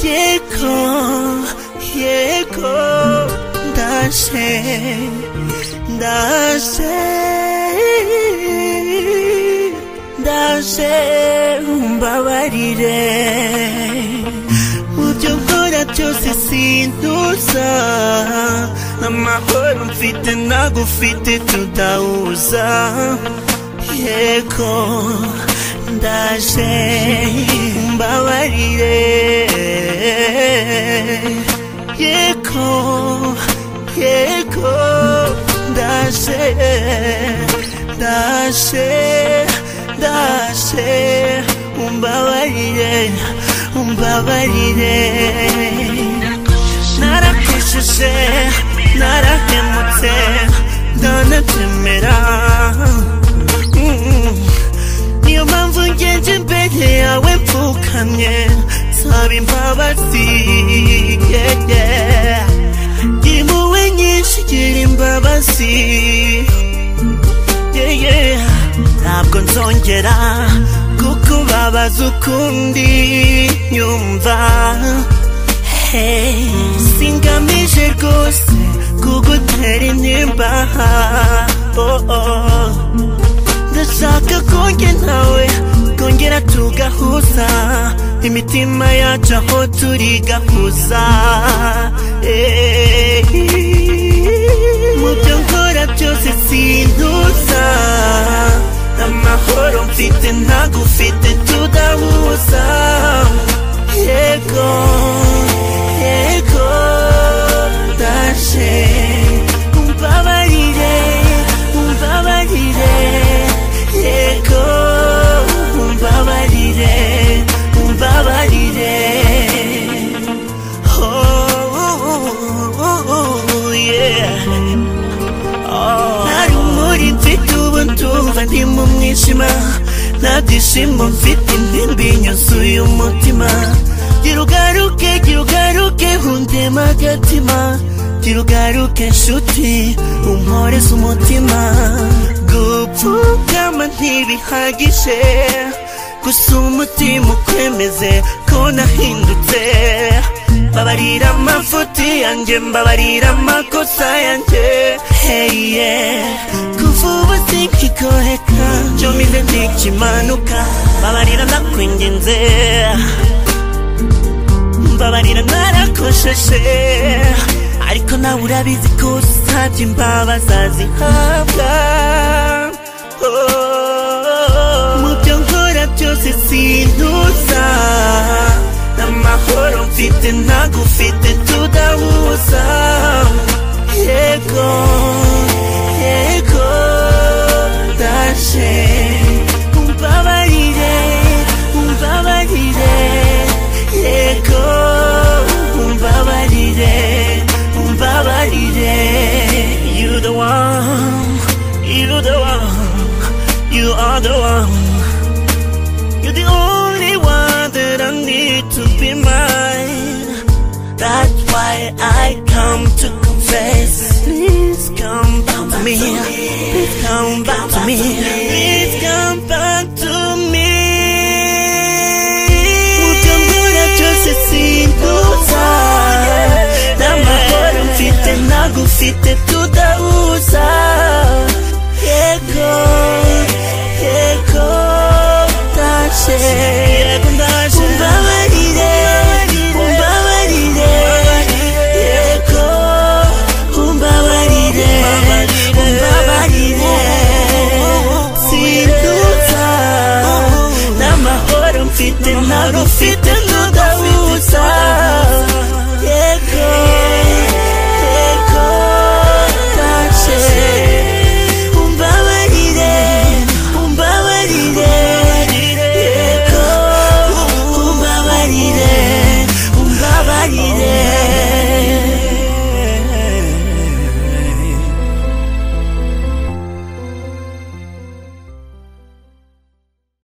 예고 예고 다시 다시 다시 umbabarire uburyo nkora byose sintuza amahoro mfite nagufite tudahuza yego ndaje mbabarire yego yego ndaje ndaje ndaje umbabarire umbabarire narakujije narahemutse ndanatemera Mm. niyo mpamvu ngenje imbere yawe mpfukamye nsaba imbabazi yeah, yeah. impuhwe nyinshi gira imbabazi yeah, yeah. ntabwo nzongera kukubabaza ukundi nyumva hey. singamije rwose kugutera intimba oh, oh. ndashaka konge nawe kongera tugahuza imitima yacu aho turi gahuza Eh. mu byo nkora byose sintuza amahoro mfite ntagufite tudahuza yego yego ndaje umbabarire umbabarire yego umbabarire umbabarire oh yeah ntari muri mfite ubu ndumva ndi mu mwijima nta byishimo mfite intimbi yuzuye umutima gira ugaruke gira ugaruke hundema agatima gira ugaruke nshuti umporeze umutima gupfukama ntibihagije gusa umutima ukwemeze ko nahindutse mbabarira amafuti yanjye mbabarira amakosa yanjye hey yeah kuva ubu sinkigoheka njomize ntikimanuka mbabarira nakwinginze mbabarira narakosheshe ariko nawe urabizi ko usabye imbabazi azihabwa Oh. mu byo nkora byose sintuza amahoro mfite ntagufite tudahuza yego yego ndaje umbabarire umbabarire yego umbabarire umbabarire you the one you the one you are the one you're the only one that I need to be mine that's why I come to confess please come back to me please come back to me please come back to me utambura byose simbuza n'amahoro mfite ntagufite tudahuza yego yego ndaje umbabarire umbabarire yego umbabarire umbabarire sinduza n'amahoro mfite ntabwo ufite